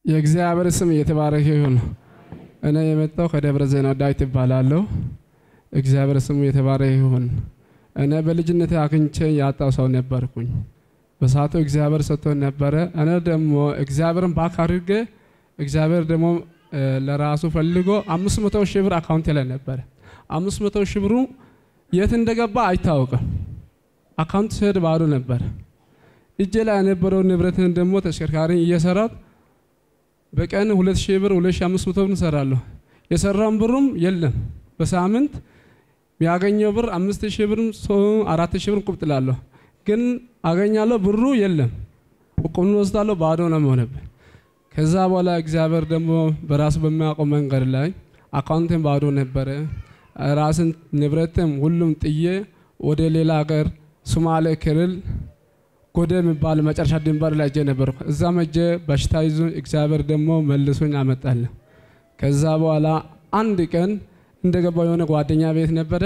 የእግዚአብሔር ስም የተባረከ ይሁን። እኔ የመጣው ከደብረ ዘይት ዳዊት እባላለሁ። እግዚአብሔር ስሙ የተባረከ ይሁን። እኔ በልጅነት አግኝቼ ያጣው ሰው ነበርኩኝ። በሰዓቱ እግዚአብሔር ሰጥቶን ነበረ። እኔ ደግሞ እግዚአብሔርን ባክ አድርጌ እግዚአብሔር ደግሞ ለራሱ ፈልጎ አምስት መቶ ሺህ ብር አካውንቴ ላይ ነበረ። አምስት መቶ ሺህ ብሩ የት እንደገባ አይታወቅም። አካውንት ስሄድ ባዶ ነበረ። እጄ ላይ የነበረው ንብረትን ደግሞ ተሽከርካሪ እየሰራት በቀን ሁለት ሺህ ብር ሁለት ሺህ አምስት መቶ ብር እንሰራለሁ። የሰራውን ብሩም የለም። በሳምንት ያገኘው ብር አምስት ሺህ ብር አራት ሺህ ብር ቁብ ጥላለሁ። ግን አገኛለሁ ብሩ የለም። ቁም ወስዳለሁ ባዶ ነው የሆነብን። ከዛ በኋላ እግዚአብሔር ደግሞ በራሱ በሚያውቀው መንገድ ላይ አካውንትን ባዶ ነበረ። ራስን ንብረትም ሁሉም ጥዬ ወደ ሌላ ሀገር ሶማሌ ክልል ጎደ የሚባል መጨረሻ ድንበር ላይ እጄ ነበርኩ። እዛ መጄ በሽታ ይዞ እግዚአብሔር ደግሞ መልሶኝ አመጣለሁ። ከዛ በኋላ አንድ ቀን እንደገባው የሆነ ጓደኛ ቤት ነበረ።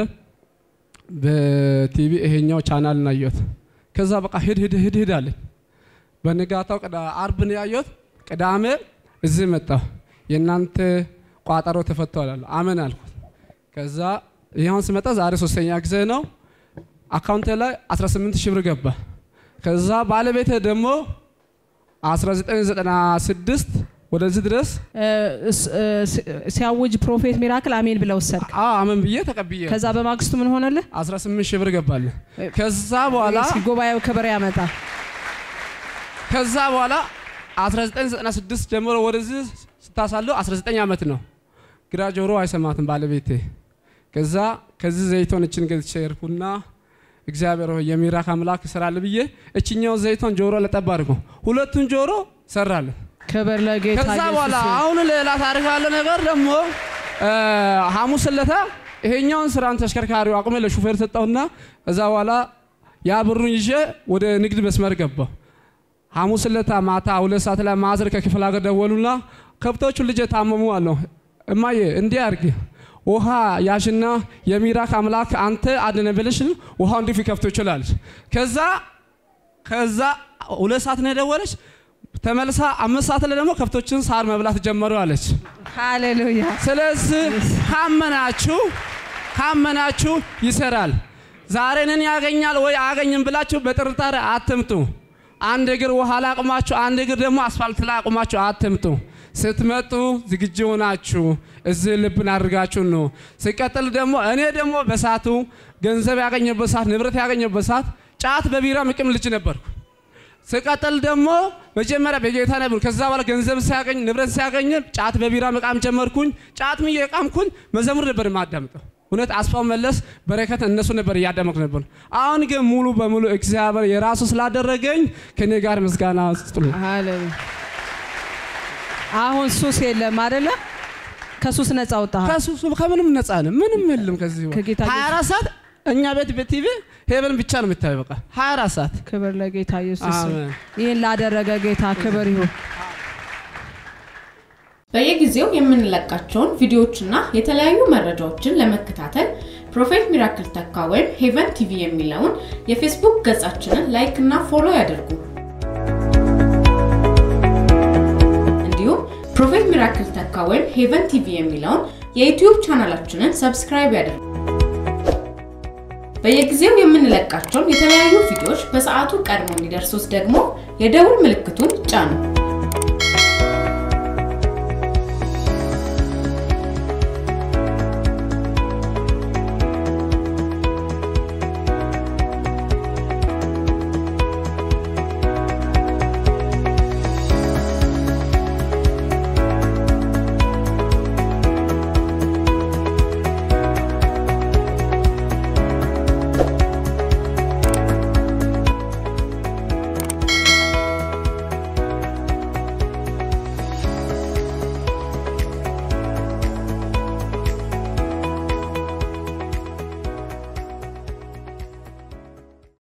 በቲቪ ይሄኛው ቻናል ናየት። ከዛ በቃ ሂድ ሂድ ሂድ ሂድ አለኝ። በንጋታው አርብ ነው ያየሁት። ቅዳሜ እዚህ መጣሁ። የእናንተ ቋጠሮ ተፈቷል አሉ። አሜን አልኩት። ከዛ ይኸውን ስመጣ ዛሬ ሶስተኛ ጊዜ ነው። አካውንቴ ላይ 18 ሺህ ብር ገባ። ከዛ ባለቤቴ ደግሞ 1996 ወደዚህ ድረስ ሲያውጅ ፕሮፌት ሚራክል አሜን ብለው ወሰድክ። አሜን ብዬ ተቀብዬ ከዛ በማግስቱ ምን ሆነልህ? 18 ሺህ ብር ገባልህ። ከዛ በኋላ እስኪ ጉባኤው ክብር ያመጣ። ከዛ በኋላ 1996 ጀምሮ ወደዚህ ስታሳለው 19 ዓመት ነው። ግራ ጆሮ አይሰማትም ባለቤቴ። ከዛ ከዚህ ዘይቶን እችን ገዝቼ ሄድኩና እግዚአብሔር ሆይ የሚራክ አምላክ ይሰራል ብዬ እችኛው ዘይቶን ጆሮ ለጠብ አድርጎ ሁለቱን ጆሮ ሰራለን። ክብር ለጌታ ከዛ በኋላ ኢየሱስ ይሁን። አሁን ሌላ ታሪክ ያለ ነገር ደግሞ ሐሙስ ዕለት ይሄኛውን ስራን ተሽከርካሪው አቁሜ ለሹፌር ሰጠውና ከዛ በኋላ ያ ብሩን ይዤ ወደ ንግድ መስመር ገባሁ። ሐሙስ ዕለት ማታ ሁለት ሰዓት ላይ ማዘር ከክፍለ ሀገር ደወሉና ከብቶቹ ልጅ ታመሙ አለው። እማዬ እንዲህ አድርጊ ውሃ ያሽና የሚራክ አምላክ አንተ አድነ ብለሽ ውሃው እንዲህ ሊከፍቶ ይችላል። ከዛ ከዛ ሁለት ሰዓት ነው የደወለች። ተመልሳ አምስት ሰዓት ላይ ደግሞ ከብቶችን ሳር መብላት ጀመሩ አለች። ሃሌሉያ ስለዚህ ካመናችሁ ካመናችሁ ይሰራል። ዛሬ እኔን ያገኛል ወይ አያገኝም ብላችሁ በጥርጣሬ አትምጡ። አንድ እግር ውሃ ላይ አቁማችሁ፣ አንድ እግር ደግሞ አስፋልት ላይ አቁማችሁ አትምጡ። ስትመጡ ዝግጁ ሆናችሁ እዚህ ልብን አድርጋችሁ ነው። ሲቀጥል ደግሞ እኔ ደግሞ በሳቱ ገንዘብ ያገኘበት ሰዓት ንብረት ያገኘበት ሰዓት ጫት በቢራ ምቅም ልጅ ነበርኩ። ሲቀጥል ደግሞ መጀመሪያ በጌታ ነበር። ከዛ በኋላ ገንዘብ ሲያገኝ ንብረት ሲያገኝ ጫት በቢራ መቃም ጀመርኩኝ። ጫት እየቃምኩኝ መዘሙር ነበር የማዳምጠው። እውነት አስፋው መለስ በረከት እነሱ ነበር እያዳመኩ ነበር። አሁን ግን ሙሉ በሙሉ እግዚአብሔር የራሱ ስላደረገኝ ከኔ ጋር ምስጋና ስጡልኝ። ሃሌሉያ። አሁን ሱስ የለም አይደለ? ከሱስ ነፃ ወጣህ። ከሱሱ ከምንም ነፃ ነን። ምንም የለም ከዚህ ከጌታ 24 ሰዓት እኛ ቤት በቲቪ ሄቨን ብቻ ነው የምታየው። በቃ 24 ሰዓት ክብር ለጌታ ኢየሱስ ይሁን። አሜን። ይህን ላደረገ ጌታ ክብር ይሁን። በየጊዜው የምንለቃቸውን ቪዲዮዎችና የተለያዩ መረጃዎችን ለመከታተል ፕሮፌት ሚራክል ተካ ወይም ሄቨን ቲቪ የሚለውን የፌስቡክ ገጻችንን ላይክ እና ፎሎ ያድርጉ። እንዲሁም ፕሮፌት ሚራክል ተካ ወይም ሄቨን ቲቪ የሚለውን የዩቲዩብ ቻናላችንን ሰብስክራይብ ያድርጉ። በየጊዜው የምንለቃቸውን የተለያዩ ቪዲዮዎች በሰዓቱ ቀድሞ እንዲደርሱት ደግሞ የደውል ምልክቱን ይጫኑ።